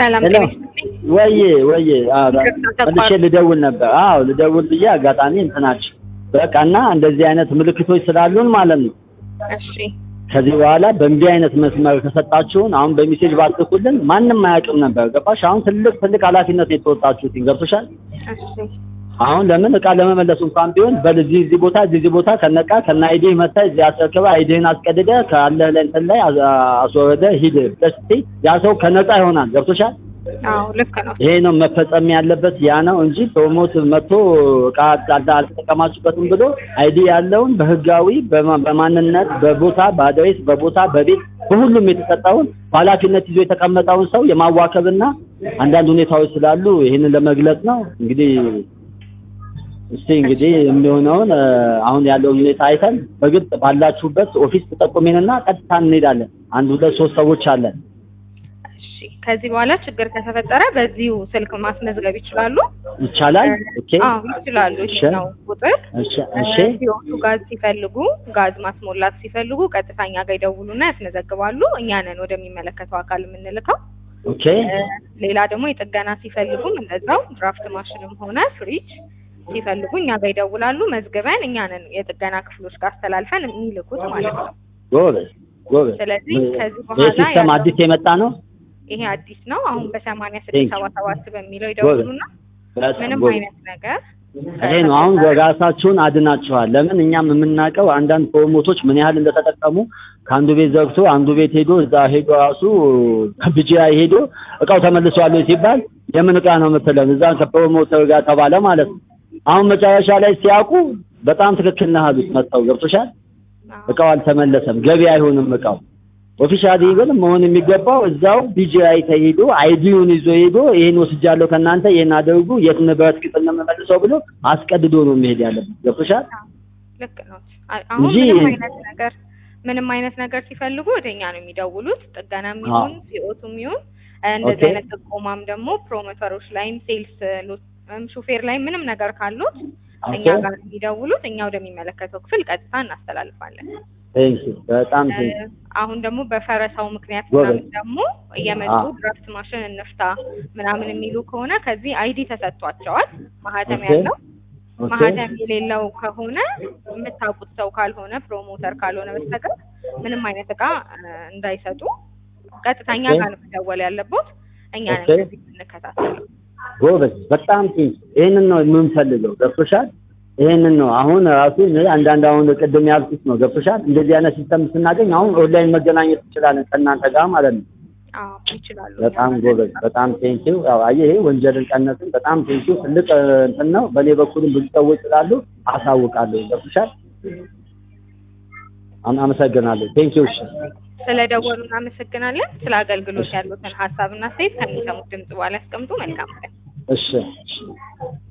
ሰላም ሄሎ ጤና ይስጥልኝ። ወዬ ወዬ አዎ ይቅርታ ተቋርጦ። መልሼ ልደውል ነበር። አዎ ልደውል ብዬ አጋጣሚ እንትናች በቃ እና እንደዚህ አይነት ምልክቶች ስላሉን ማለት ነው እሺ ከዚህ በኋላ በእንዲህ አይነት መስመር ከሰጣችሁን አሁን በሜሴጅ ባትልኩልን ማንም አያውቅም ነበር። ገባሽ? አሁን ትልቅ ትልቅ ኃላፊነት ነው የተወጣችሁት። ገብቶሻል? እሺ አሁን ለምን እቃ ለመመለስ እንኳን ቢሆን በል እዚህ እዚህ ቦታ እዚህ እዚህ ቦታ ከነቃ ከነ አይዲህ መታ እዚህ አስረክበ አይዲህን አስቀድደ ካለህ ላይ እንትን ላይ አስ- አስወረደ ሂድ ብለሽ ስትይ ያ ሰው ከነቃ ይሆናል። ገብቶሻል? አዎ ልክ ነው። ይሄ ነው መፈጸም ያለበት ያ ነው እንጂ ፕሮሞት መጥቶ እቃ አልተ- አልተጠቀማችሁበትም ብሎ አይዲ ያለውን በህጋዊ በማ- በማንነት በቦታ በአድሬስ በቦታ በቤት በሁሉም የተሰጠውን በኃላፊነት ይዞ የተቀመጠውን ሰው የማዋከብና አንዳንድ ሁኔታዎች ስላሉ ይህንን ለመግለጽ ነው እንግዲህ እስቲ እንግዲህ የሚሆነውን እ፣ አሁን ያለውን ሁኔታ አይተን በግልጽ ባላችሁበት ኦፊስ ተጠቁሜንና ቀጥታ እንሄዳለን። አንድ ሁለት ሶስት ሰዎች አለን። እሺ ከዚህ በኋላ ችግር ከተፈጠረ በዚሁ ስልክ ማስመዝገብ ይችላሉ። ይቻላል? ኦኬ አዎ ይችላሉ። እሺ። ይሄኛው ቁጥር እሺ እሺ ሲወጡ ጋዝ ሲፈልጉ ጋዝ ማስሞላት ሲፈልጉ ቀጥታ እኛ ጋር ይደውሉና ያስመዘግባሉ። እኛ ነን ወደሚመለከተው አካል የምንልከው። ኦኬ እ፣ ሌላ ደግሞ የጥገና ሲፈልጉም እንደዛው ድራፍት ማሽንም ሆነ ፍሪጅ ሲፈልጉ እኛ ጋር ይደውላሉ። መዝግበን እኛ ነን የጥገና ክፍሎች ጋር አስተላልፈን የሚልኩት ማለት ነው። ጎበዝ ጎበዝ። ስለዚህ ከዚህ ይህ በኋላ ሲስተም ያለው- አዲስ የመጣ ነው። ይሄ አዲስ ነው። አሁን በሰማንያ Thank ስድስት you. ሰባ ሰባት በሚለው ይደውሉና በጣም ምንም ጎበዝ። አይነት ነገር ይሄ ነው አሁን ራሳችሁን አድናችኋል። ለምን እኛም የምናውቀው አንዳንድ ፕሮሞቶች ምን ያህል እንደተጠቀሙ ከአንዱ ቤት ዘግቶ አንዱ ቤት ሄዶ እዛ ሄዶ ራሱ ብጂአይ ሄዶ እቃው ተመልሷል ወይ ሲባል የምን እቃ ነው የምትለን እዛ ከፕሮሞተር ጋር ተባለ ማለት ነው። አሁን መጨረሻ ላይ ሲያውቁ በጣም ትክክል ነህ አሉት መጥተው ገብቶሻል። እቃው አልተመለሰም፣ ገቢ አይሆንም እቃው ኦፊሻሊ ግን መሆን የሚገባው እዛው ቢጂአይ ተሄዶ አይዲውን ይዞ ሄዶ ይሄን ወስጃለሁ ከእናንተ ይሄን አድርጉ የት ንብረት ቅጥል ነው የምመልሰው ብሎ አስቀድዶ ነው የሚሄድ ያለበት። ገብቶሻል? ልክ ነው። አ- አሁን እንጂ- ምንም አይነት ነገር ምንም አይነት ነገር ሲፈልጉ ወደኛ ነው የሚደውሉት። ጥገናም ይሁን ሲኦቱም ይሁን እንደዚህ ኦኬ። አይነት ጥቆማም ደግሞ ፕሮሞተሮች ላይም ሴልስ ሹፌር ላይ ምንም ነገር ካሉት እኛ ኦኬ። ጋር የሚደውሉት እኛ ወደሚመለከተው ክፍል ቀጥታ እናስተላልፋለን። ቴንክ ዩ በጣም ቴንክ እ፣ አሁን ደግሞ በፈረሳው ምክንያት ጎበዝ። ምናምን ደግሞ እየመጡ አዎ። ድራፍት ማሽን እንፍታ ምናምን የሚሉ ከሆነ ከዚህ አይዲ ተሰጥቷቸዋል ማህተም ኦኬ። ያለው ኦኬ ማህተም የሌለው ከሆነ የምታውቁት ሰው ካልሆነ ፕሮሞተር ካልሆነ በስተቀር ምንም አይነት እቃ እ፣ እንዳይሰጡ ቀጥታ እኛ ኦኬ። ጋር ነው መደወል ያለበት። እኛ ነን ኦኬ። ከዚህ የምንከታተለው። ጎበዝ በጣም ቴንክ ይሄንን ነው የምንፈልገው። ገብቶሻል? ይሄንን ነው አሁን ራሱ እኔ አንዳንድ አሁን ቅድም ያልኩት ነው ገብቶሻል? እንደዚህ አይነት ሲስተም ስናገኝ አሁን ኦንላይን መገናኘት እንችላለን ከእናንተ ጋር ማለት ነው። አዎ ይችላሉ። በጣም ጎበዝ በጣም ቴንኪው። ያው አየህ ይሄ ወንጀልን ቀነስን። በጣም ቴንኪው። ትልቅ እ፣ እንትን ነው። በእኔ በኩልም ብዙ ሰዎች ስላሉ አሳውቃለሁ። ገብቶሻል? አም- አመሰግናለሁ። ቴንኪው። እሺ ስለደወሉ እናመሰግናለን። ስለ አገልግሎት ያሉትን ሀሳብና አስተያየት ከሚሰሙት ድምጽ በኋላ ያስቀምጡ። መልካም ቀን። እሺ እሺ